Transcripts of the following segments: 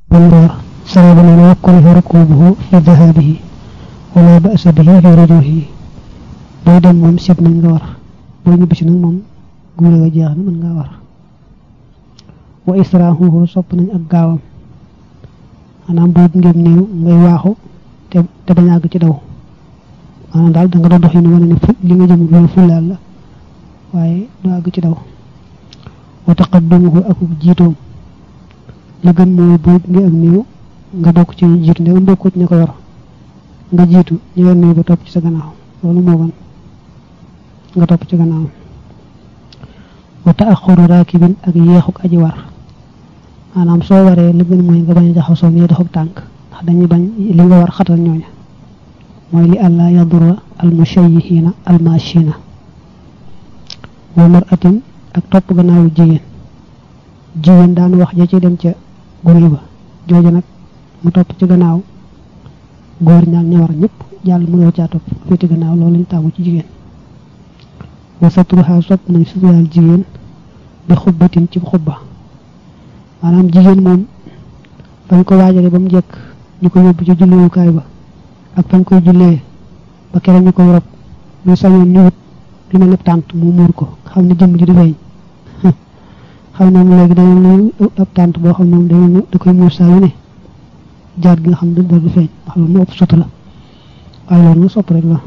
والله سبب من يكره ركوبه في ذهابه ولا بأس به في رجوعه booy dem moom sib nañ nga war boo ñibbisi nag moom guure ga jeex na mën ngaa war wa israahuhu sopp nañ ak gaawam maanaam boo ngeen néew ngay waaxu te te bañ àgg ci daw maanaam daal da nga doon dox yi nu wane ne fu li nga jëm loolu fulaal la waaye du àgg ci daw wa taqaddumuhu ak jiitoom la gën mooy boo ngi ak néew nga bokk ci jiitu ndegam bokkut ña ko yor nga jiitu ñu yor néew ba topp ci sa gannaaw loolu moo gën nga topp ci gannaaw wa taaxuru raakibin ak yeexuk aji war maanaam soo waree li gën mooy nga bañ a jaxasoo ñuy doxuk tànk ndax dañuy bañ li nga war xatal ñooña mooy li àlla yadura almushayihiina almachina wa maratin ak topp gannaawu jigéen jigéen daan wax ja ci dem ca guri ba jooju nag mu topp ci gannaaw góor ñaak ña war ñëpp jàll mënoo caa topp féeti gannaaw loolu lañ taamu ci jigéen wa satruha sopp nañ suturaal jigéen bi xubbatin ci xubba maanaam jigéen moom bañ ko waajale ba mu jekk ñu ko yóbbu ci julliwukaay ba ak fañ koy jullee ba kere ñu koy rob ñu sañoon ñu wut lu mel ne tànt mu muur ko xam ne jëmm ji di feeñ xam ne léegi dañu lu ab tànt boo xam ne dañu da koy muur saa yu ne jaar gi nga xam ne dara du feeñ ndax loolu moo ëpp sutu la waaye loolu mu sopp rek la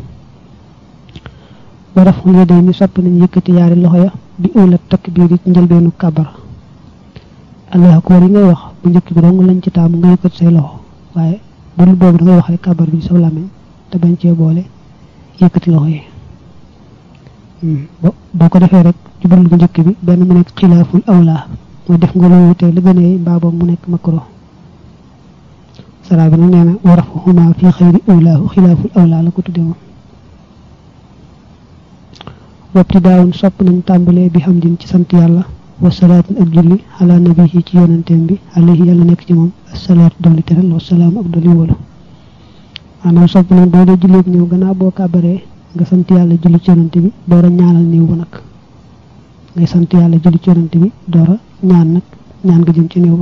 ba def nga day ni sopp nañ yëkkati yaari loxo ya bi ula takbiir yi ci njëlbeenu kàbbar allah akbar yi ngay wax bu njëkk bi dong lañ ci taamu nga yëkkati say loxo waaye bu dul boobu da ngay wax rek kàbbar bi sa làmmiñ te bañ cee boole yëkkati loxo yi boo ko defee rek ci bu bu njëkk bi benn mu nekk xilaaful awla mooy def nga lu wutee li gënee mbaa boobu mu nekk makro sara bi nag nee na warafuhuma fi xayri awlaahu xilaaful awla la ko tudde woon wabti daawun sopp nañ tàmbalee bi xam din ci sant yàlla wa salaatin ak julli ala nabihi ci yonanteem bi alayhi yàlla nekk ci moom asalaatu dolli teral wa salaam ak dolli wóolu maanaam sopp nañ boo dee julleeg ñëw gannaaw boo kàbbaree nga sant yàlla julli ci yonante bi door a ñaanal néew ba nag ngay sant yàlla julli ci yonante bi door a ñaan nag ñaan nga jëm ci néew ba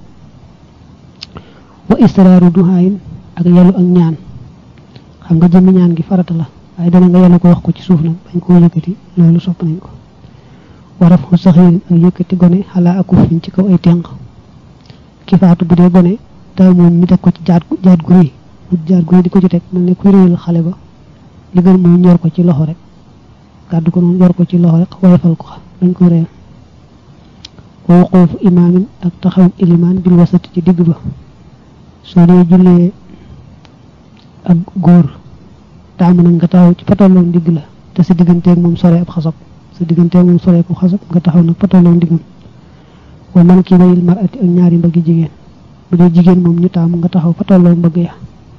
wa israaru duhaayin ak yelu ak ñaan xam nga jëmmi ñaan gi farata la waaye dana nga yelu ko wax ko ci suuf nag bañ koo yëkkati loolu sopp nañ ko waraf xu saxiirin ak yëkkati gone xalaa ak ufin ci kaw ay tenq ki faatu bu dee gone taw moom mi teg ko ci jaat jaat gu rëy bu jaat gu rëy di ko ci teg mel ne kuy réyal xale ba li gën mooy ñor ko ci loxo rek gàddu ko noonu yor ko ci loxo rek woyofal ko dañ ko réer wa wuquufu imaamin ak taxaw ilimaan bil wasati ci digg ba soo dee jullee ak góor taamu nag nga taxaw ci fatolloon digg la te sa digganteeg moom sore ab xasab sa digganteeg moom sore ko xasab nga taxaw nag fatolloon diggam wa man kii bayil marati ak ñaari mbaggi jigéen bu dee jigéen moom ñu taamu nga taxaw fatolloon mbagg ya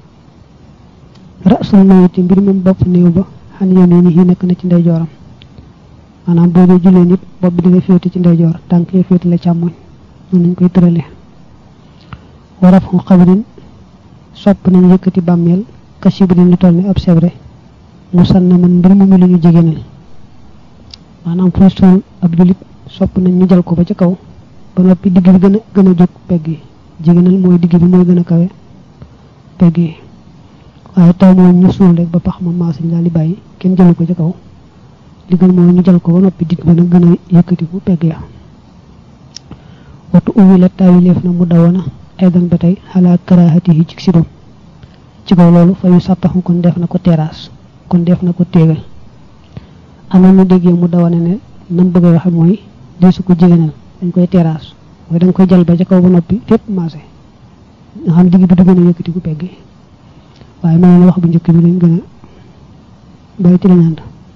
rasul mayiti mbir moom bopp néew ba xan yéen ni yi nekk na ci ndeyjooram maanaam boo dee jullee nit bopp bi da nga féete ci ndeyjoor tànk ya féete la càmmoñ noonu nañ koy tëralee waraf xu xabrin sopp nañ yëkkati bàmmeel kasibrin lu toll ni ab sebre mu sanna man mbir mu lu ñu jegénal maanaam fuy suul ab julit sopp nañ ñu jal ko ba ca kaw ba noppi digg bi gën a gën a jóg pegg yi jegénal mooy digg bi mooy gën a kawe pegg yi waaye taw moom ñu suul rek ba pax ma maasiñ daal di bàyyi kenn jëlu ko ca kaw li gën mooy ñu jal ko ba noppi digg ba nag gën a yëkkati bu pegg ya watu uwi la taawileef na mu dawana aydan ba tey xalaa karaahati yi ci sibam ci kaw loolu fa yu sàppaxu kon def na ko terrasse kon def na ko téegal am na ñu déggee mu dawane ne nam bëgg a waxe mooy deesu ko jigéenal dañ koy terrasse mooy da nga koy jal ba ca kaw ba noppi fépp maase nga xam digg bi du gën a yëkkati bu pegg yi waaye mel na wax bu njëkk bi lañ gën a bàyyi ci lañ ànd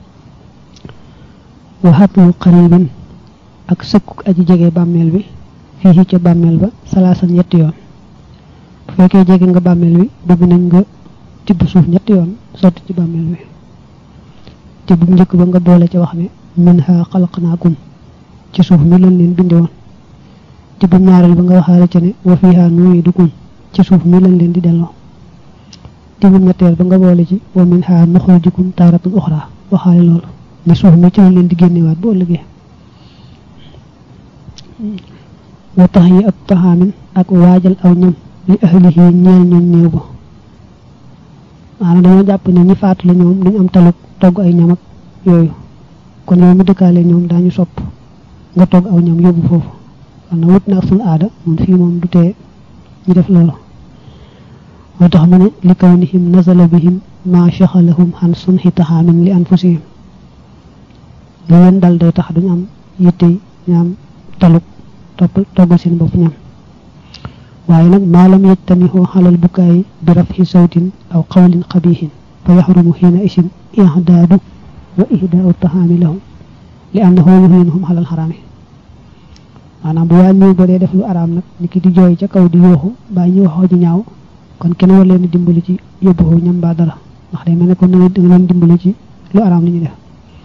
waxatlu xaribin ak sëkkuk aji jege bàmmeel bi fii ca bàmmeel ba salaasan ñetti yoon bu fekkee jege nga bàmmeel bi bëgg nañ nga tibb suuf ñetti yoon sotti ci bàmmeel bi tibb bu njëkk ba nga boole ca wax ne min ha xalaqnaakum ci suuf mi lañ leen bindi woon tibb ñaareel ba nga waxaale ca ne wa fiha nu'iidukum ci suuf mi lañ leen di delloo tibb ñetteel ba nga boole ci wa min ha nuxrijukum taaratan uxra waxaale loolu ne suuf mi ci lañ leen di génnewaat bu ëllëgee wa tax yi ak taxaamin ak waajal aw ñam li ahlihi ñeel ñooñ néew ba maanaam dañoo jàpp ne ñi faatu la ñoom duñ am taluk togg ay ñam ak yooyu kon yow mi dëkkaale ñoom daañu sopp nga togg aw ñam yóbbu foofu kon na wut na ak suñu aada moom fii moom du tee ñu def loolu moo tax mu ne li kawnihim nazala bihim ma shaxalahum xan sunxi taxaamin li anfusihim lu leen dal day tax duñ am yitte ñaam taluk topp toggal seen bopp ñam waaye nag maalam yajtamixoo xalal bukaayi bi rafxi sawtin aw qawlin qabihin fa yaxrumu xiina isim ihdaadu wa ihdaau taxaami lahum li annahu yuhinuhum xalal xaraami maanaam bu waa ñëw ba dee def lu araam nag ni ki di jooy ca kaw di yooxu baa ñu waxoo ji ñaaw kon kenn war leen dimbali ci yóbbu ñam baa dara ndax day mel ne kon da nga leen dimbali ci lu araam li ñu def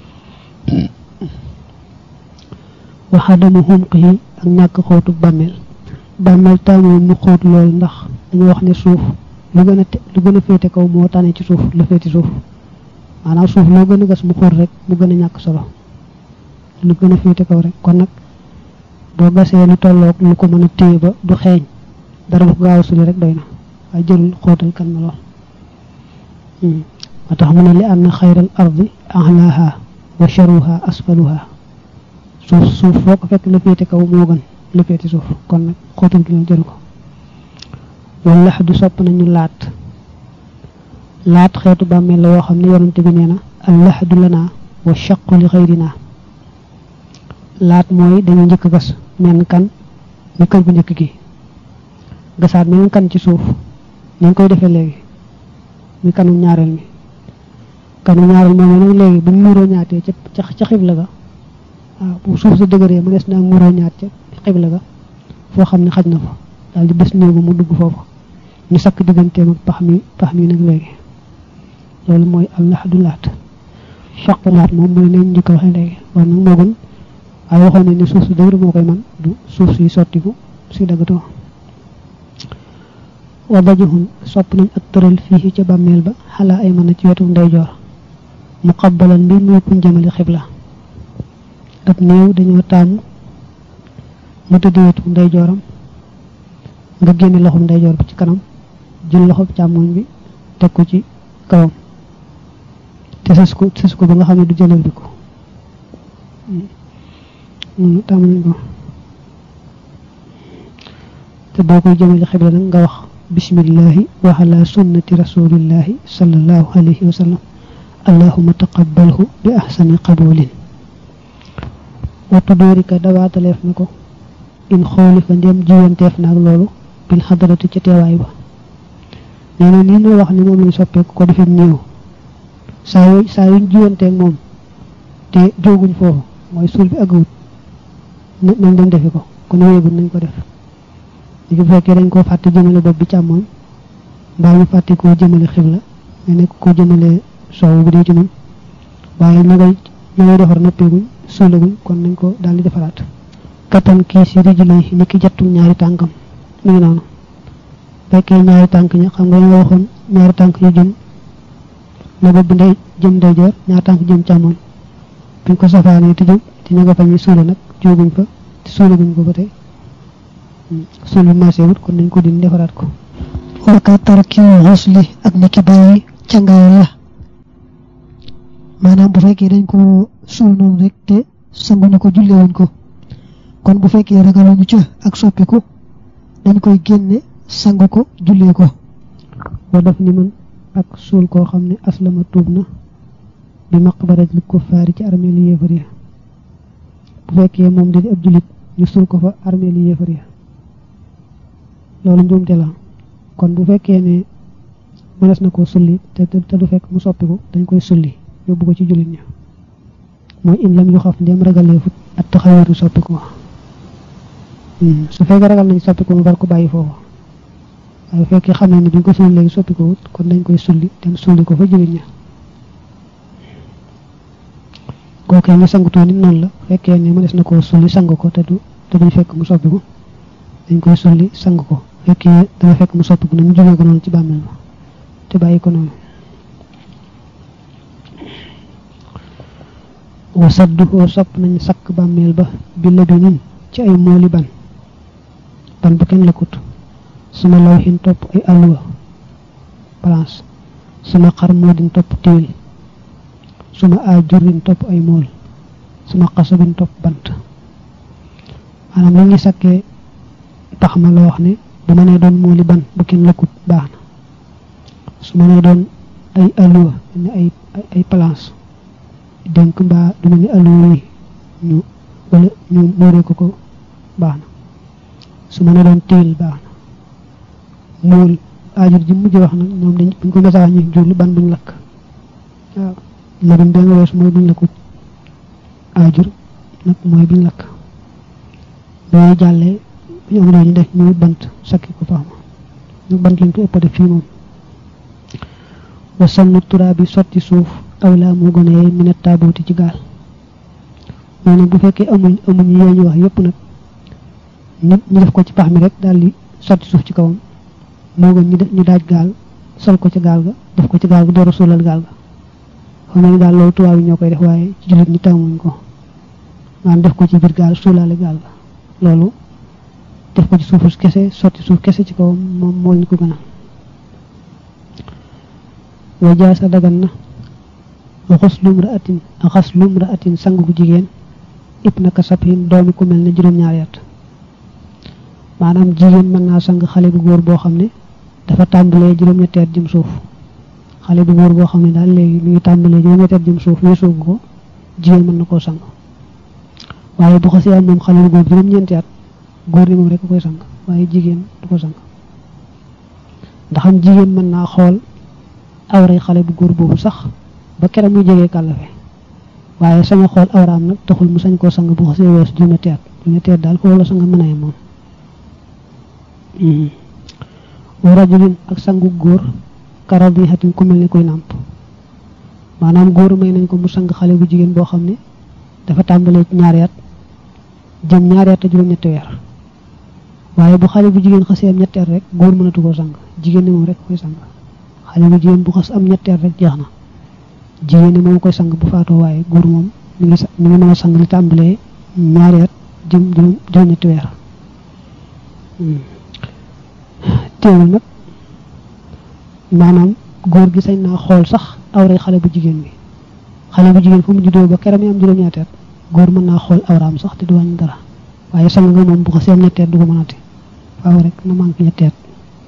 waxadamu xumqihi ak ñàkk xóotu bàmmeel bàmmeel taamu mu xóot lool ndax dañu wax ne suuf lu gën a lu gën a féete kaw moo tane ci suuf la féete suuf maanaam suuf loo gën a gas mu xóot rek mu gën a ñàkk solo lu gën a féete kaw rek kon nag boo gasee lu tolloog lu ko mën a téye ba du xeeñ dara du ko gaaw a suli rek doy na waaye jërul xóotal kan na lool moo tax mu ne li ànd xayral ardi ahlaaha wa sharuha asfaluha suuf suuf foo ko fekk la féete kaw moo gën la féete suuf kon nag xóotal gi ñoom jëru ko wala lax du sopp nañu laat laat xeetu bàmmeel la yoo xam ne yonante bi nee na al laxdu lana wa shaqu li xayrina laat mooy dañu njëkk gas menn kan ni kër bu njëkk gi gasaat menn kan ci suuf ni ñu koy defee léegi mi kanum ñaareel mi kanum ñaareel moom nag léegi bu ñu muuroo ñaatee ca ca xibla ga waaw bu suuf sa dëgëree mu des na muuroo ñaat ca xibla ga foo xam ne xaj na fa daal di bés néegu mu dugg foofu ñu sakk digganteem ak pax mi pax mi nag léegi loolu mooy allah du laat chaq laat moom mooy nañ njëkk waxee léegi war nag moo gën waaye waxoon nañ ne suuf si dëgër moo koy man du suuf si sottiku si daggatoo wa dajuhun sopp nañ ak tëral fii ca bàmmeel ba xalaa ay mën a ci wetu ndeyjoor mu xabbalan mbir muy kuñ jëmale xibla ab néew dañoo taamu mu tëdd wetu ndeyjooram nga génne loxoom ndeyjoor bi ci kanam jël loxoom càmmoñ bi teg ko ci kawam te sës ko sës ko ba nga xam ne du jëlal bi ko taamu nañ ko te boo koy jëmale xibla nag nga wax bismillahi wa ala sunnati rasulillahi sallallahu alayhi wa sallam allahuma taqabbalhu bi ahsani qabulin wattu doorika dawaataleef na ko in xooli fa ndem jiwanteef naag loolu bil xadarati ca teewaay ba nee na nii noo wax ni moom lañ soppeeku ko defee néew saa yu saa yuñ jiwanteeg moom te jóguñ foofu mooy suul bi agawut nañ dem defi ko kon wéegul nañ ko def li bu fekkee dañ koo fàtte jëmale bopp bi càmmooñ mbaa ñu fàtte koo jëmale xibla nga nekk koo jëmale soow bu dee ci nun waaye na ngay na ngay defar noppeeguñ suulaguñ kon nañ ko daal di defaraat kattan kii si rijlay ni ki jattum ñaari tànkam mi ngi noonu fekkee ñaari tànk ña xam nga nga waxoon ñaari tànk yu jëm na bopp bi ndey jëm ndeyjoor ñaari tànk jëm càmmooñ biñ ko safaanee te jëm te ñu nga fañi suula nag jóguñ fa te suulaguñ ko ba tey suul bi marché wut kon nañ ko din defaraat ko waka tarki xusli ak ni ki bàyyi cangaayal la maanaam bu fekkee dañ ko suul noonu rek te sanguñu ko jullewuñ ko kon bu fekkee ragaluñu ca ak soppiku dañ koy génne sangu ko jullee ko wa daf ni man ak suul koo xam ne aslama tuub na bi maqbaratil kuffaari ci armée li yéefar ya bu fekkee moom da di ab jullit ñu suul ko fa armée li yéefar ya loolu njuumte la kon bu fekkee ne mënees na koo sulli te te du fekk mu soppiku dañ koy sulli yóbbu ko ci jullit ña mooy in lam yu xaf ndem ragaleefut ak taxawaatu soppiku su fekkee ragal nañ soppiku mu war ko bàyyi foofu waaye bu fekkee xam ne ni duñ ko sulli léegi soppiku wut kon dañ koy sulli dem sulli ko fa jullit ña kookee ñu sangutoo nit noonu la fekkee ne mënees na koo sulli sang ko te du te duñ fekk mu soppiku dañ koy sulli sang ko fekkee dana fekk mu soppiku na ñu jógee ko noonu ci bàmmeel ba te bàyyi ko noonu wa saddu oo sopp nañ sakk bàmmeel ba bi la bi nin ci ay mooli ban ban bu kenn lëkkut suma lawxin topp ay alluwa balance suma xar moo din topp téel suma ajurin topp ay mool suma xasabin topp bant maanaam li ngi sakkee tax ma la wax ne bu ma nee doon mooli ban bu kenn lëkkut baax na su ma nee doon ay alluwa ne ay ay place dénk mbaa du mel ni alluwa yi ñu wala ñu muuree ko ko baax na su ma nee doon téel baax na mool aajur ji mujj wax nag ñoom dañ buñ ko message ñu jublu ban buñ lakk waaw labin da nga wees mooy buñ lakkut aajur nag mooy buñ lakk booy jàllee ñu am ñu def ñu bant sakki ko faama ñu bant lañ ko ëpp def fii moom wa sannu turaa bi sotti suuf aw laa moo gën a yey mu ne taabooti ci gaal mooy nag bu fekkee amuñ amuñ yee ñu wax yëpp nag nit ñu def ko ci pax mi rek daal di sotti suuf ci kawam moo gën ñu ñu daaj gaal sol ko ci gaal ga def ko ci gaal ga door a suulal gaal ga xam ne daal loolu tubaab yi ñoo koy def waaye ci jullit ñi tàmmuñ ko maanaam def ko ci biir gaal suulaale gaal ga loolu def ko ci suufu kese sotti suuf kese ci kawam moom moo ñu ko gën a wa jaasa dagan na xuslum ra'atin xaslum ra'atin sang bu jigéen ib naka sabhin doomi ku mel ne juróom-ñaari at maanaam jigéen mën naa sang xale bu góor boo xam ne dafa tàmbalee juróom-ñetti at jëm suuf xale bu góor boo xam ne daal léegi mi ngi tàmbalee juróom-ñetti at jëm suuf weesoo ko jigéen mën na koo sang waaye bu xasee am moom xale bu góor juróom-ñeenti at góor ni moom rek koy sang waaye jigéen du ko sang ndax am jigéen mën naa xool awray xale bu góor boobu sax ba keroog muy jegee kàllafe waaye sañ a xool awraam nag taxul mu sañ koo sang bu xasee weesu juróom-ñetti at juróom-ñetti at daal foofu la sang mën a yem moom wa rajulin ak sangu góor karab yi xatin ku mel ni koy nàmp maanaam góor may nañ ko mu sang xale bu jigéen boo xam ne dafa tàmbalee ci ñaari at jëm ñaari at a juróom-ñetti weer waaye bu xale bu jigéen xasee am ñetti at rek góor mënatu koo sang jigéen ni moom rek koy sang xale bu jigéen bu xas am ñetti at rek jeex na jigéen ni moom koy sang bu faatoo waaye góor moom mi ngi mi ngi mën a sang li tàmbalee ñaari at jëm juróom-ñetti weer teewul nag maanaam góor gi sañ naa xool sax awray xale bu jigéen bi xale bu jigéen fu mu juddoo ba keram yi am juróom-ñetti at góor mën naa xool awraam sax te du wàññi dara waaye sang nga moom bu ko seen ñetti at du ko mënati faaw rek na manqué ñetti at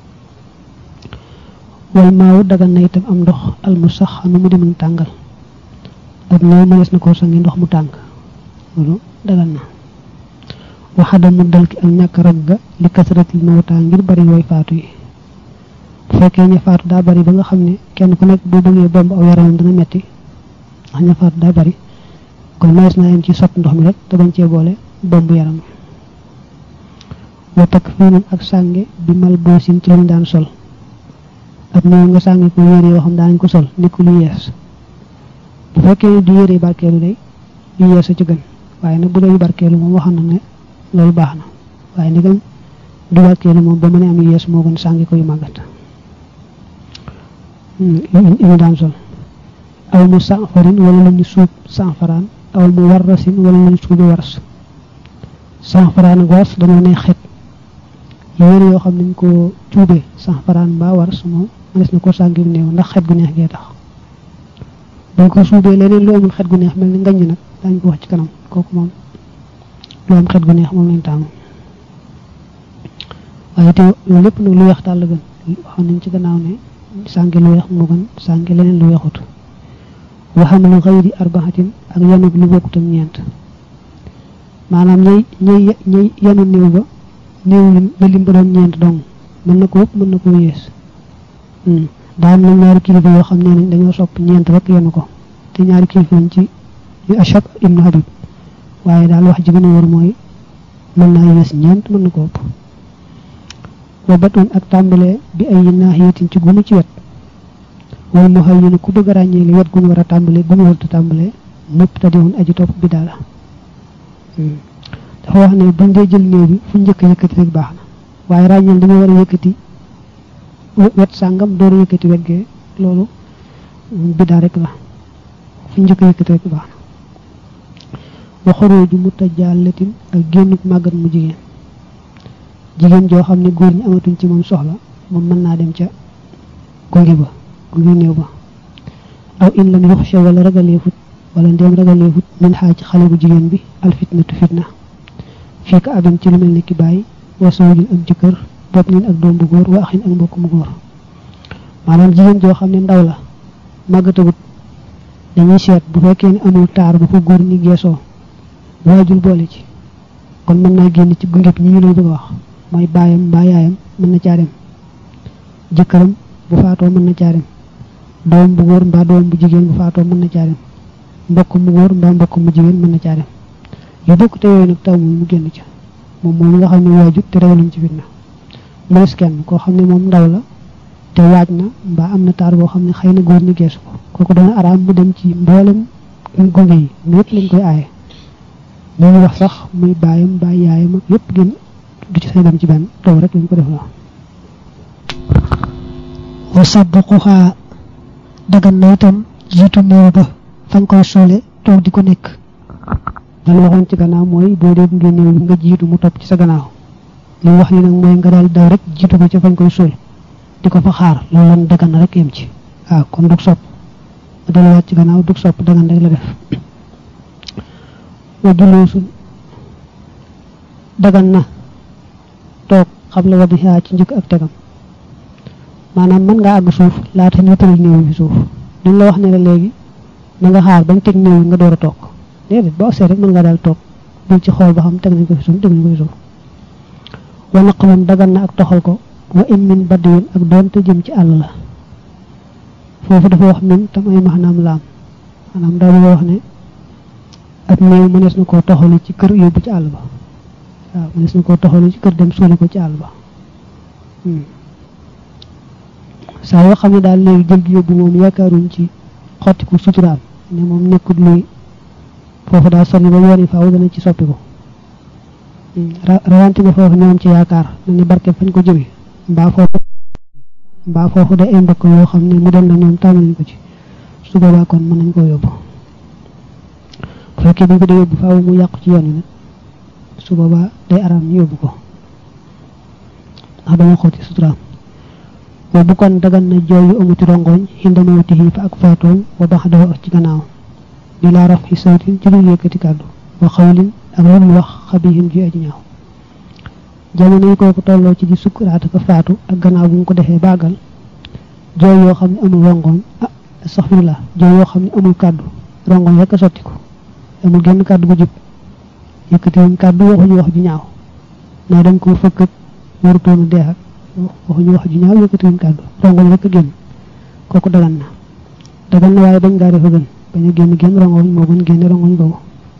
wal maaw dagan na itam am ndox almu sax nu mu dem tàngal ak néew mënees na koo sangi ndox mu tàng loolu dagan na waxada mu dal ki ak ñàkk rag ga li kasaratil mawta ngir bari yooy faatu yi bu fekkee ña faatu daa bari ba nga xam ne kenn ku nekk boo bëggee bomb aw yaramam dana metti ndax ña faatu daa bari kon mayees naa yem ci sott ndox mi rek te bañ cee boole bomb yaram wa takk fiinum ak sànge bi mal boosin ci lañ daan sol ak néew nga sànge ko yére yoo xam daanañ ko sol nekku lu yees bu fekkee ne du yére barkeelu day yu yees a ci gën waaye nag bu dee yu barkeelu moom waxoon na ne loolu baax na waaye ndegam du barkeelu moom ba mën a am yu yees moo gën sànge ko yu màggat yu daan sol aw mu sanfarin wala lu ñu suub sanfaraan aw mu warrasin wala lu ñu suubi waras sanfaraan ak waras dañoo ne xet yére yoo xam nañ ko cuubee sanfaraan mbaa waras moom mënees na ko sàngi néew ndax xet gu neex gee tax bañ ko suubee leneen lu amul xet gu neex mel ni ngañ nag dañ ko wax ci kanam kooku moom lu am xet gu neex moom lañ taamu waaye te loolu lépp nag lu weex daal la gën waxoon nañ ci gannaaw ne sànge lu weex moo gën sànge leneen lu weexut waxamalu xayri arbaxatin ak yanub lu bokkut ak ñeent maanaam ñay ñay ñay yanu néew ba néew ba lim ba doon ñeent dong mën na ko ëpp mën na ko yées daa am na ñaari kilifa yoo xam ne nañ dañoo sopp ñeent rek yanu ko te ñaari kilifa lañ ci yu Ashab ibnu Habib waaye daal wax ji gën a wër mooy mën naa yées ñeent mën na ko ëpp wa batun ak tàmbalee bi ay naaxiyatin ci gunu ci wet wal mu xëy ñu ku bëgg a ràññee li wet gu ñu war a tàmbalee gu ñu war a tàmbalee mëpp te diwoon aji topp bi daala dafa wax ne buñ dee jël néew bi fu njëkk yëkkati rek baax na waaye ràññeel dañoo war a yëkkati wet sàngam door a yëkkati wet gee loolu biddaa rek la fu njëkk yëkkati rek baax na wa xorooju mutajallatin ak génnuk màggat mu jigéen jigéen joo xam ne góor ñi amatuñ ci moom soxla moom mën naa dem ca gunge ba gunge néew ba aw in lam yuxsha wala ragaleefut wala ndéem ragaleefut min xaaj xale bu jigéen bi alfitnatu fitna fii ka abin ci lu mel ni ki bàyyi wa sawjin ak jëkkër bopp nin ak doom bu góor wa axin ak mbokk mu góor maanaam jigéen joo xam ne ndaw la màggatagut dañuy seet bu fekkee ne amul taar bu ko góor ñi geesoo waajul boole ci kon mën naa génn ci gunge bi ñi ñu lay bëgg a wax mooy baayam mbaa yaayam mën na caa dem jëkkëram bu faatoo mën na caa dem doom bu góor mbaa doom bu jigéen bu faatoo mën na caa dem mbokk mu góor mbaa mbokk mu jigéen mën na caa dem yu bokk te yooyu nag taw moom mu génn ca moom mooy nga xam ne waajut te ragaluñ ci fitna mënees kenn koo xam ne moom ndaw la te waaj na mbaa am na taar boo xam ne xëy na góor ñi geesu ko kooku dana araam mu dem ci mboolem gunge yi ñëpp lañ koy aaye li ñu wax sax muy baayam mbaa yaayam ak yëpp gën du ci say dem ci benn taw rek lañ ko def la wa sabquha dagan na itam jiitu néew ba fañ koy soole toog di ko nekk dana waxoon ci gannaaw mooy boo dee gunge néew bi nga jiitu mu topp ci sa gannaaw li wax ni nag mooy nga daal daw rek jiitu ko ca fañ koy suul di ko fa xaar loolu lan dagan na rek yem ci waaw kon dug sopp nga delluwaat ci gannaaw dug sopp dagan rek la def wa juloosun dagan na toog xam la wadi xaa ci njëkk ak tegam maanaam mën ngaa àgg suuf laata ñu tëral néew bi suuf duñ la wax ne la léegi na nga xaar bañ teg néew nga door a toog déedéet boo agsee rek mën nga daal toog bul ci xool ba xam teg nañ ko fi suuf teg nañ ko fi suuf wa naqalun dagan na ak toxal ko wa in min baddiwin ak doonte jëm ci àll la foofu dafa wax min tam ay maanaam laam maanaam daa bëgg wax ne ab néew mënees na koo toxalu ci kër yóbbu ci àll ba waaw mënees na koo toxalu ci kër dem suuli ko ci àll ba saa yoo xam ne daal léegi jël gi yóbbu moom yaakaaruñ ci xotti ko suturaam ne moom nekkut luy foofu daal sonni ba yoon yi faaw dana ci soppi ko rawante nga foofu ñoom ci yaakaar na ni barke fañ ko jëme mbaa foofu mbaa foofu day ay mbokk yoo xam ne mu dem na ñoom tàmm nañ ko ci su boobaa kon mën nañ koo yóbbu bu fekkee dañ ko dee yóbbu faaw mu yàqu ci yoon yi nag su boobaa day araam ñu yóbbu ko ndax dama xooti suturaam wa bu kon dagan na jooy yu amuti rongoñ xinda mawtihi fa ak faatoom wa baxdahu ak ci gannaaw di laa raf xi sawtin ci lu yëkkati kàddu wa xawlin ak lu mu wax xabihin ji aji ñaaw jamono yi kooku tolloo ci di sukkuraat ak faatu ak gannaaw bu mu ko defee bàggal jooy yoo xam ne amul rongoñ ah astaxfirullah jooy yoo xam ne amul kàddu rongoñ rek a sotti ko amul genn kàddu gu jub yëkkatiwuñ kàddu waxuñu wax ju ñaaw naa dañ ko fëkk warutoonu deex ak waxuñu wax ju ñaaw yëkkatiwuñ kàddu rongoñ rek a génn kooku dagan na dagan na waaye bañ ngaa defa gën bañ a génn génn rongoñ moo gën génne rongoñ boobu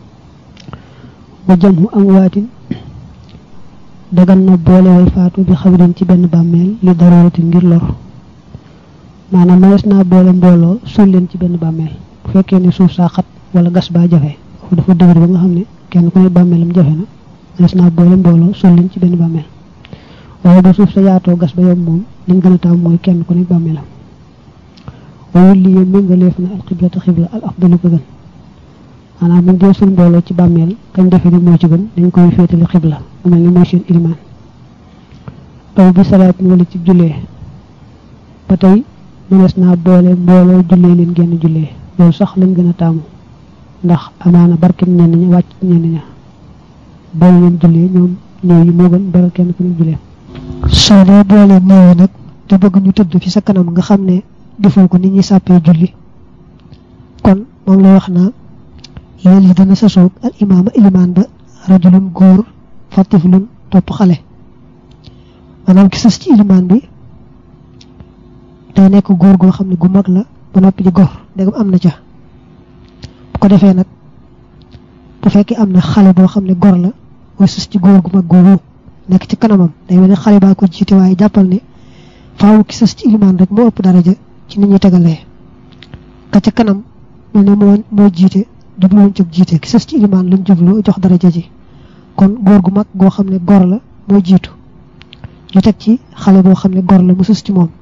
wa jamhu am waatin dagan na boole way faatu bi xabrin ci benn bàmmeel li daruratin ngir lor maanaam manees naa boole mbooloo suul leen ci benn bàmmeel bu fekkee ne suuf saa xat wala gas baa jafe foofu dafa dëgër ba nga xam ne kenn ku ne bàmmeelam jafe na manees naa boole mbooloo suul leen ci benn bàmmeel waaye ba suuf sa yaatoo gas ba yomb moom liñ gën a taam mooy kenn ku ne bàmmeelam wawul li yéen méngaleef na alxiblata xibla al afdalu ko gën maanaam buñ dee suñ mbooloo ci bàmmeel kañ defe ni moo ci gën dañ koy féetali xibla mu mel ni mooy seen ilimaan aw bi salaat wala ci jullee ba tey mënees naa boole mbooloo jullee leen genn jullee loolu sax lañ gën a taamu ndax amaana barkem ñenn ña wàcc ñenn ña boole leen jullee ñoom néew yi moo gën baral kenn ku ne jullee soo dee boole néew yi nag te bëgg ñu tëdd fi sa kanam nga xam ne defoo ko nit ñi sàppee julli kon moom la wax naa yéen yi dana sasoog al imaama ilimaan ba rajulun góor fatiflun topp xale maanaam ki sës ci ilimaan bi day nekk góor goo xam ne gu mag la ba noppi di gor ndegam am na ca bu ko defee nag bu fekkee am na xale boo xam ne gor la mooy sës ci góor gu mag googu nekk ci kanamam day mel ne xale baa ko jiite waaye jàppal ne faaw ki sës ci ilimaan rek moo ëpp daraja ci nit ñi tegalee ka ca kanam mel ne moo moo jiite jubluwoon ci jiite ki sës ci ilimaan lañ jublu jox daraja ji kon góor gu mag goo xam ne gor la moo jiitu ñu teg ci xale boo xam ne gor la mu sës ci moom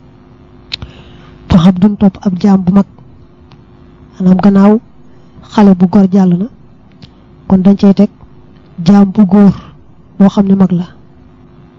fa xam duñ topp ab jaam bu mag maanaam gannaaw xale bu gor jàll na kon dañ cey teg jaam bu góor boo xam ne mag la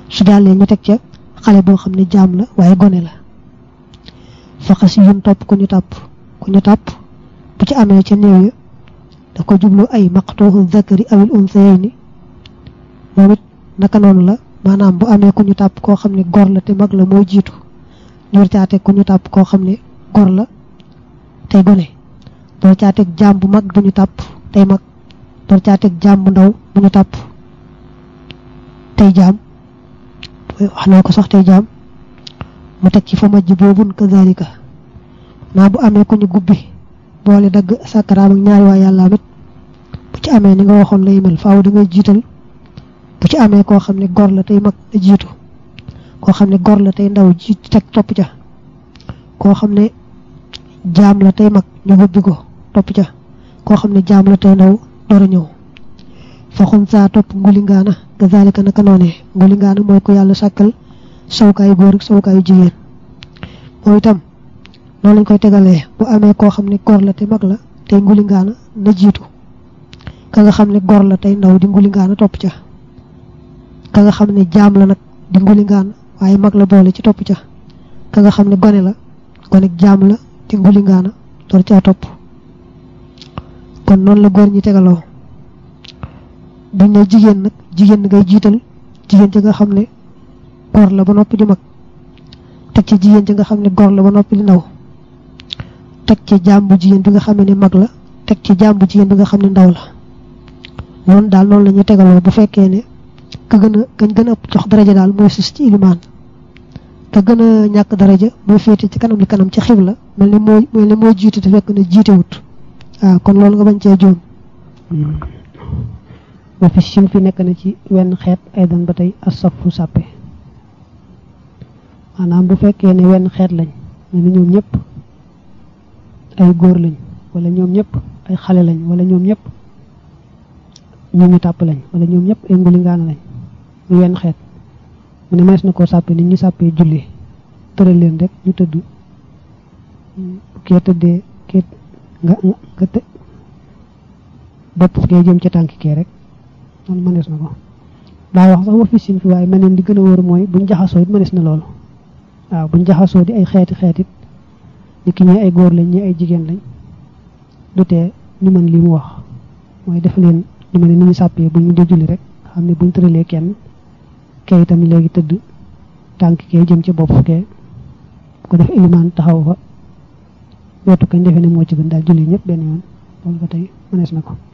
su jàllee ñu teg ca xale boo xam ne jaam la waaye gone la faxas yun topp ku ñu tàpp ku ñu tàpp bu ci amee ca néew ya da ko jublu ay maqtuuhu zakari awil unsayayni moom it naka noonu la maanaam bu amee ku ñu tàpp koo xam ne gor la te mag la mooy jiitu ñor caateg ku ñu tàpp koo xam ne gor la tey gone door caateg jaam bu mag bu ñu tàpp tey mag door caateg jaam bu ndaw bu ñu tàpp tey jaam wax naa ko sax tey jaam mu teg ci fa majj boobun kazalika naa bu amee ku ñu gubbi boole dagg sàkkaraam ak ñaari waa yàlla amit bu ci amee ni nga waxoon lay mel faaw da ngay jiital bu ci amee koo xam ne gor la tey mag a jiitu koo xam ne gor la tey ndaw jiitu teg topp ca koo xam ne jaam la tey mag ñu gubbi ko topp ca koo xam ne jaam la tey ndaw door a ñëw faxun saa topp ngulingaana kazalika naka noonee ngulingaana mooy ko yàlla sàkkal sawkaayu góor ak sawkaayu jigéen moom itam noonu lañ koy tegalee bu amee koo xam ne gor la te mag la tey ngulingaana na jiitu ka nga xam ne gor la tey ndaw di ngulingaana topp ca ka nga xam ne jaam la nag di ngulingaana waaye mag la boole ci topp ca ka nga xam ne gone la gone jaam la di ngulingaana door caa topp kon noonu la góor ñi tegaloo buñ ne jigéen nag jigéen ngay jiital jigéen ci nga xam ne gor la ba noppi di mag teg ci jigéen ci nga xam ne gor la ba noppi di ndaw teg ci jaam bu jigéen bi nga xam ne mag la teg ci jaam bu jigéen bi nga xam ne ndaw la noonu daal noonu la ñu tegaloo bu fekkee ne ka gën a kañ gën a jox daraja daal mooy sus ci ilimaan ka gën a ñàkk daraja mooy féete ci kanam li kanam ci xibla mel ni moo mel ni moo jiite te fekk ne jiitewut waaw kon loolu nga bañ cee juum wa fi sim fi nekk na ci wenn xeet ay dan ba tey asafu sàppe maanaam bu fekkee ne wenn xeet lañ ne ni ñoom ñëpp ay góor lañ wala ñoom ñëpp ay xale lañ wala ñoom ñëpp ñu ñu tàpp lañ wala ñoom ñëpp ay ngulingaana lañ mu wenn xeet mu ne mees na koo sàppe nit ñi sàppee julli tëral leen rek ñu tëdd kee tëddee kee nga nga të bopp kee jëm ca tànk kee rek noonu mënees na ko daa wax sax wa fi sin fi waaye meneen li gën a wóor mooy buñ jaxasoo it mënees na loolu waaw buñ jaxasoo di ay xeeti xeetit ni ki ñi ay góor lañ ñi ay jigéen lañ du tee ñu mën li mu wax mooy def leen ñu mel ne ni ñu sàppee bu ñu dee julli rek xam ne buñ tëralee kenn kee itam léegi tëdd tànk kee jëm ci bopp kee bu ko def ilimaan taxaw fa wetu kañ defe ne moo ci gën daal julli ñëpp benn yoon loolu ba tey mënees na ko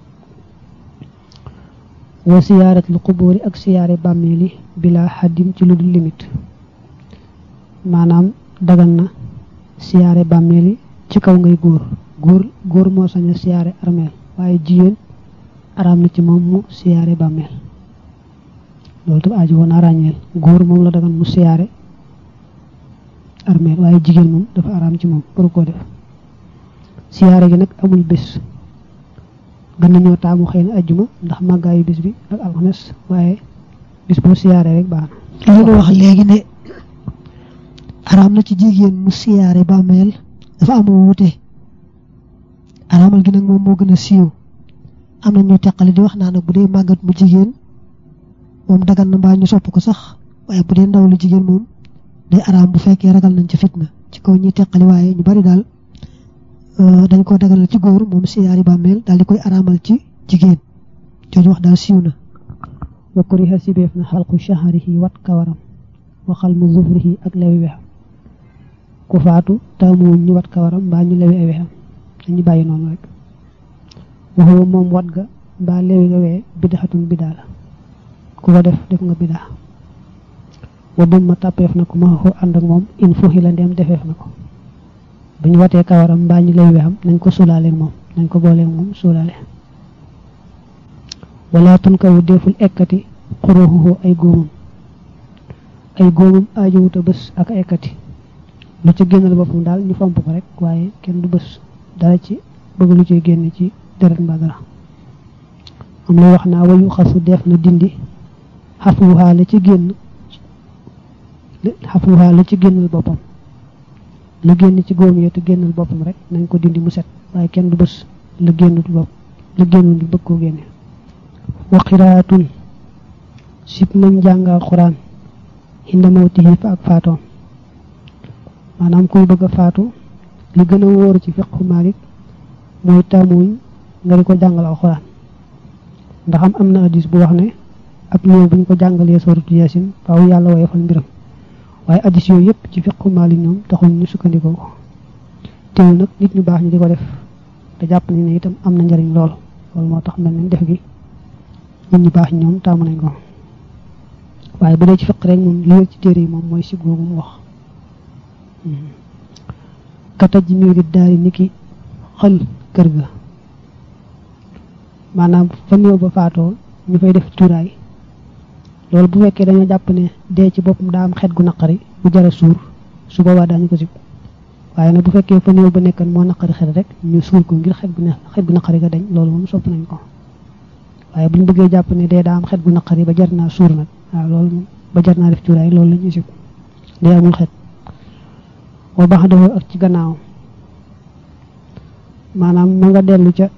wa siyaaratul xubóori ak siyaare bàmmeeli bila xaddim ci lu dul limite maanaam dagan na siyaare bàmmeeli ci kaw ngay góor góor góor moo sañ a siyaare armeel waaye jigéen araam na ci moom mu siyaare bàmmeel loolu tam aaji woon a ràññeel góor moom la dagan mu siyaare armeel waaye jigéen moom dafa araam ci moom waru koo def siyaare gi nag amul bés gën nañoo taamu xëy na ajjuma ndax màggaayu bis bi ak alxames waaye bis boo siyaare rek baax na li nga wax léegi ne araam na ci jigéen mu siyaare bàmmeel dafa amoo wuute araamal gi nag moom moo gën a siiw am na ñu teqale di wax naa nag bu dee màggat mu jigéen moom dagan na mbaa ñu sopp ko sax waaye bu dee ndaw lu jigéen moom day araam bu fekkee ragal nañ ci fitna ci kaw ñuy teqali waaye ñu bari daal dañ ko dagalal ci góor moom siyaari bàmmeel daal di koy araamal ci jigéen jooju wax daal siiw na wa kuriha sibeef na xalqu shahrihi wat kawaram wa xalmu zufrihi ak lewi wexam ku faatu taamuwuñ ñu wat kawaram mbaa ñu lewi ay wexam dañu bàyyi noonu rek waxuwa moom wat ga mbaa lewi nga wee bidaxatun bidaa la ku ko def def nga bidaa wa dumma tàppeef na ko ma xoo ànd ak moom in fuxi la ndeem defeef na ko bu ñu watee kawaram mbaa ñu lay wexam nañ ko suulaaleeg moom nañ ko booleeg moom suulaale wala tun kawu deful ekkati xuruxuhu ay góomam ay góomam aajowuta bés ak ekkati lu ci génnal boppam daal ñu fomp ko rek waaye kenn du bés dara ci bëgg lu ciy génn ci deret mbaa dara am lay wax naa wayu xasu def na dindi xafuwaa la ci génn xafuwaa la ci génnal boppam la génn ci góom yee te génnal boppam rek nañ ko dindi mu set waaye kenn du bés la génnul bopp la génnul di bëgg koo génne wa qiraatun sib nañ jàngal xuraan inda mawtihi fa ak faatoom maanaam kuy bëgg a faatu li gën a wóor ci fiqhu Malik mooy taamuñ nga di ko jàngal alxuraan ndax am am na hadis bu wax ne ab néew buñ ko jàngalee sooratu yaasin faaw yàlla woyofal mbiram waaye hadis yooyu yëpp ci fiqhu Malik ñoom taxuñ ñu sukkandikoo ko teewul nag nit ñu baax ñi di ko def te jàpp ni ne itam am na njariñ lool loolu moo tax mel nañ def gi nit ñu baax ñoom taamu nañ ko waaye bu dee ci fiq rek moom li wér ci téere yi moom mooy si googu mu wax kataj ji miiri daari niki xël kër ga maanaam fa néew ba faatoo ñu fay def cuuraay loolu bu fekkee dañoo jàpp ne dee ci boppam daa am xet gu naqari bu jara suur su boobaa daañu ko sib waaye nag bu fekkee fa néew ba nekkan moo naqari xet rek ñu suul ko ngir xet gu ne xet gu naqari ga dañ loolu moom sopp nañ ko waaye buñ bëggee jàpp ne dee daa am xet gu naqari ba jar naa suur nag waaw loolu moom ba jar naa def cuuraay loolu la ñuy sib dee amul xet wa baax dafa ak ci gannaaw maanaam ma nga dellu ca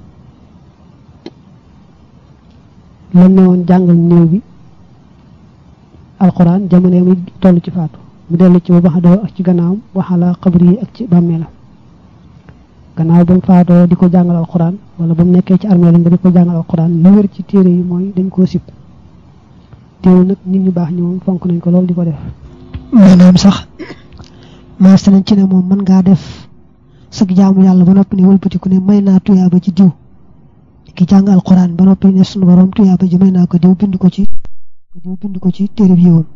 lan ne woon jàngal néew bi alxuraan jamono mi toll ci faatu mu dellu ci ba baax dafa ak ci gannaawam waxala xabri yi ak ci bàmmeelam gannaaw ba mu faatoo di ko jàngal alxuraan wala ba mu nekkee ci armeelam nga di ko jàngal alxuraan li wér ci téere yi mooy dañ koo sib teewul nag nit ñu baax ñi moom fonk nañ ko loolu di ko def maanaam sax maas nañ ci ne moom mën ngaa def sag jaamu yàlla ba noppi ne wëlbatiku ne may naa tuyaaba ci diw ki jàng alxuraan ba noppi ne sunu borom tuyaaba ji may naa ko diw bind ko ci diw bind ko ci téere bi yiwam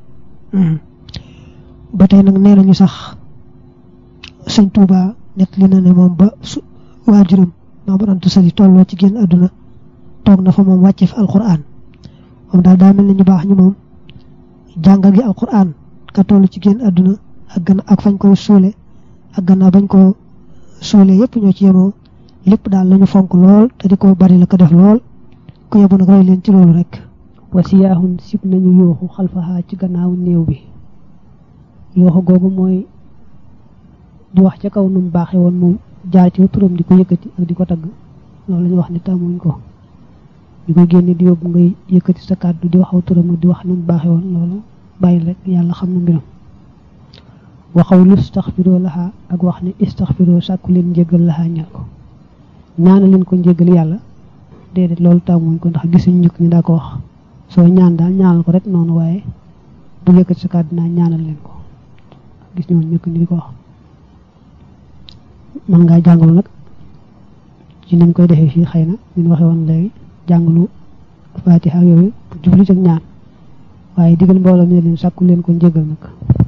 ba tey nag nee nañu sax sëñ Tuuba net li na ne moom ba su waajuram maa mu antu sali tolloo ci génn àdduna toog na fa moom wàcce fi alxuraan moom daal daa mel ne ñu baax ñu moom jàngal gi alxuraan ka toll ci génn àdduna ak gën ak fañ koy suule ak gannaaw bañ ko suule yépp ñoo ci yemoo lépp daal lañu fonk lool te di ko bari la ko def lool ku yebu nag roy leen ci loolu rek wasiyaaxun sib nañu yooxu xalfaxaa ci gannaaw néew bi yooxu googu mooy di wax ca kaw nu mu baaxee woon moom jaar ci turam di ko yëkkati ak di ko tagg loolu lañu wax ni tàmmuñ ko ñu koy génne di yóbbu ngay yëkkati sa kàddu di waxaw turam ak di wax nu mu baaxee woon loolu bàyyi rek yàlla xam na mbiram waxaw lu istaxfiroo laxaa ak wax ne istaxfiroo sàkku leen njëgal laxaa ñal ko ñaana leen ko njëgal yàlla déedéet loolu tàmmuñ ko ndax gisuñ ñëkk ñi daa ko wax soo ñaan daal ñaanal ko rek noonu waaye bu yëkkati sa kàddu naa ñaanal leen ko gis ñoon ñëkk ñi di ko wax mën ngaa jàngalu nag ci niñ koy defee fii xëy na ñu waxee woon léegi jàngalu fatiha yooyu jublu ci ñaan waaye digal mbooloo ne leen sàkku leen ko njëgal nag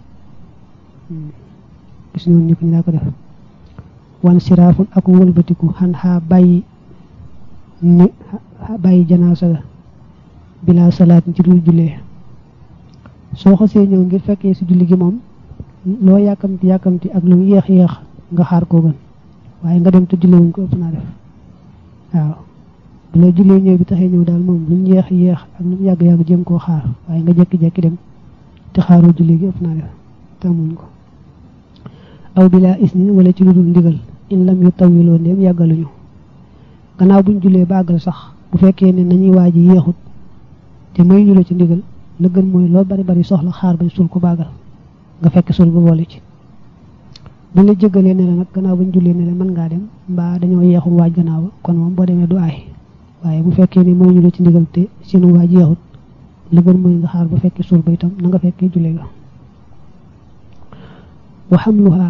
gis ñoon ñëpp ñu daa ko def wan siraafun ak wëlbatiku xan xaa bàyyi ni bàyyi janaasa ga bila salaat ci dul jullee soo xasee ñëw ngir fekkee si julli gi moom loo yàkkamti yàkkamti ak lu yéex yéex nga xaar koo gën waaye nga dem te julli wuñ ko ëpp naa def waaw bu la jullee ñëw bi taxee ñëw daal moom lu mu yéex yéex ak lu mu yàgg yàgg jëm koo xaar waaye nga jekki-jekki dem te xaaroo julli gi ëpp naa def tàmmuñ ko aw bila isnin wala ci lu dul ndigal in lam yu tawiloo ndéem yàggaluñu gannaaw buñ jullee ba àggal sax bu fekkee ne nañuy waaji yéexut te may ñu la ci ndigal la gën mooy loo bari bari soxla xaar bañ sul ko bàggal nga fekk sul ba boole ci buñ la jëgalee ne la nag gannaaw buñ jullee ne la mën ngaa dem mbaa dañoo yeexul waaj gannaaw ba kon moom boo demee du aay waaye bu fekkee ne may ñu la ci ndigal te seenu waaj yeexut la gën mooy nga xaar ba fekki sul ba itam na nga fekkee jullee ga wa xamluha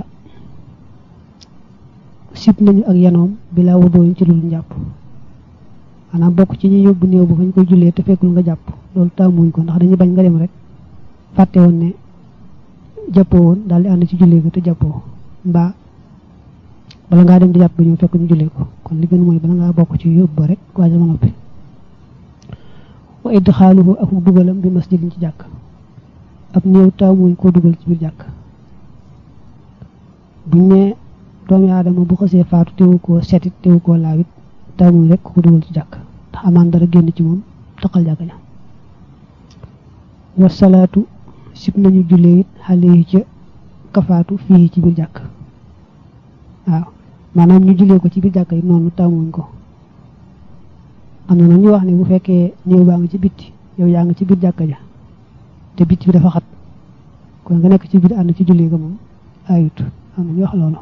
sib nañu ak yanoom bilaa wudooñ ci lu njàpp maanaam bokk ci ñi yóbbu néew bu fañ koy jullee te fekkul nga jàpp loolu tàmmuñ ko ndax dañuy bañ nga dem rek fàtte woon ne jàppoo woon daal di ànd ci jullee ko te jàppoo mbaa bala ngaa dem di jàpp ba ñëw fekk ñu jullee ko kon li gën mooy bala ngaa bokk ci yóbbu ba rek waajal ma noppi wa idxaaluhu ak dugalam bi masjidin ci jàkk ab néew tàmmuñ koo dugal ci biir jàkk buñ ne doomi aadama bu xasee faatu teewu koo setit teewu koo laawit tàmmuñ rek ko dugal ci jàkk ndax amaan dara génn ci moom taqal jàkk ja wasalaatu sib nañu jullee it xale yi ca kafaatu fii ci biir jàkk waaw maanaam ñu jullee ko ci biir jàkk yi noonu tàmmuñ ko am na nag ñu wax ne bu fekkee néew baa nga ci bitti yow yaa nga ci biir jàkk ja te bit bi dafa xat kon nga nekk ci biir ànd ci julli ga moom ayut am nañu wax loolu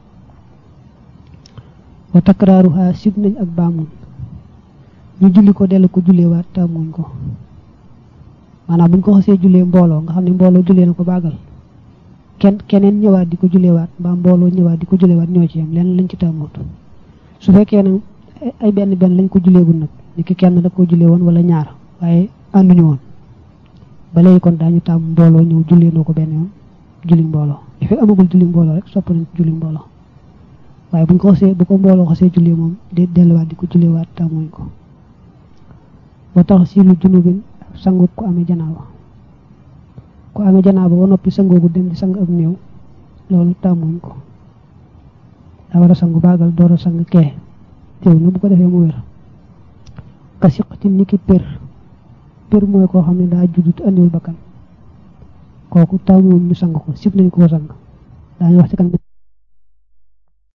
wa takraaruha sib nañ ak baamuñ ñu julli ko dellu ko julleewaat tàmmuñ ko maanaam buñ ko xasee jullee mbooloo nga xam ne mbooloo jullee na ko baagal kenn keneen ñëwaat di ko julleewaat mbaa mbooloo ñëwaat di ko julleewaat ñoo ci yam lenn lañ ci tàmmoot su fekkee nag ay benn benn lañ ko julleegul nag ni ki kenn da ko jullee woon wala ñaar waaye ànduñu woon ba léegi kon daañu tàmm mbooloo ñëw jullee noo ko benn yoon julli mbooloo li fi amagul julli mbooloo rek sopp nañ julli mbooloo waaye buñ ko xasee bu ko mbooloo xasee jullee moom de delluwaat di ko julleewaat tàmmuñ ko ba tax si lu junubin sangu ko amee janaaba ku amee janaaba ba noppi sangoogu dem di sang ab néew loolu tàmmuñ ko daa war a sangu baagal door a sang kee teew na bu ko defee mu wér ka siqatin ni ki pér pér mooy koo xam ne daa juddut andiwul bakkan kooku tàmmuñ ñu sang ko sib nañ koo sang daañu wax ci kan